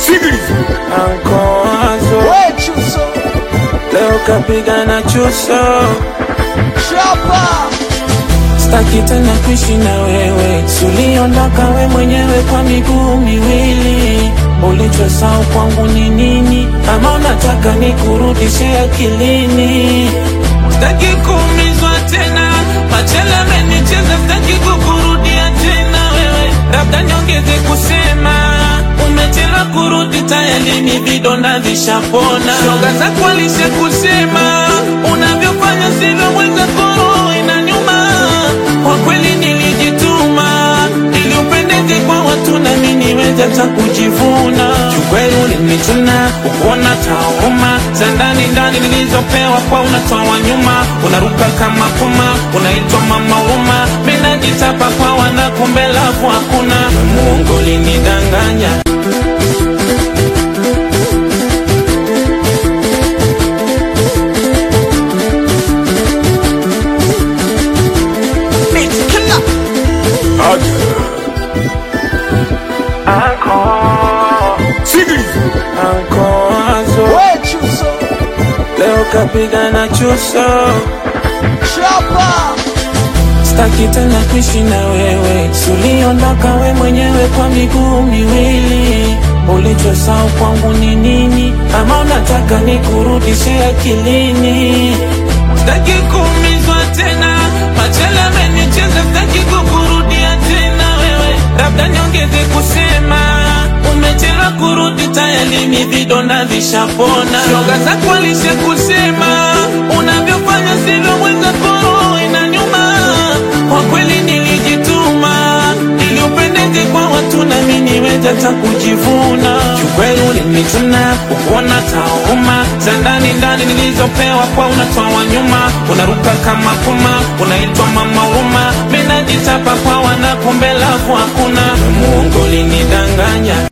Ankoazo We Chuso leo kapiga na chuso, Chapa staki tena kuishi na wewe, suliondoka we mwenyewe kwa miguu miwili. Ulichosahau kwangu ni nini? Ama unataka nikurudishe akilini? Staki kuumizwa tena, machele amenicheza, staki kukurudia tena wewe, labda niongeze kusema umechelewa kurudi, tayari ni vidonda vishapona. Shoga zako alisha kusema unavyofanya sivyo, mwenzako roho inaniuma. Kwa kweli nilijituma ili upendeze kwa watu na mimi niweze hata kujivuna. Kiukweli ulinichuna ukuona tauma za ndani ndani nilizopewa kwa unatoa nyuma, unaruka kama puma, unaitwa mama huruma. Mimi najitapa kwa wana, kumbe lavu hakuna. Mungu ulinidanganya Beat Killer Ankoazo We Chuso leo kapiga na chuso, Chapa staki tena kuishi na wewe, suliondoka we mwenyewe kwa miguu miwili. Ulichosahau kwangu ni nini? Ama unataka nikurudishe akilini? Staki kuumizwa tena, machele amenicheza, staki kukurudia tena wewe, labda niongeze kusema umechelewa kurudi, tayari ni vidonda vishapona. Shoga zako alisha kusema unavyofanya sivyo, mwenzako roho inaniuma. Kwa kweli nilijituma ili upendeze kwa watu na mimi niweze hata kujivuna. Kiukweli ulinichuna ukuona tauma za ndani ndani nilizopewa kwa unatoa nyuma, unaruka kama puma, unaitwa mama huruma. Mimi najitapa kwa wana, kumbe lavu hakuna. Mungu ulinidanganya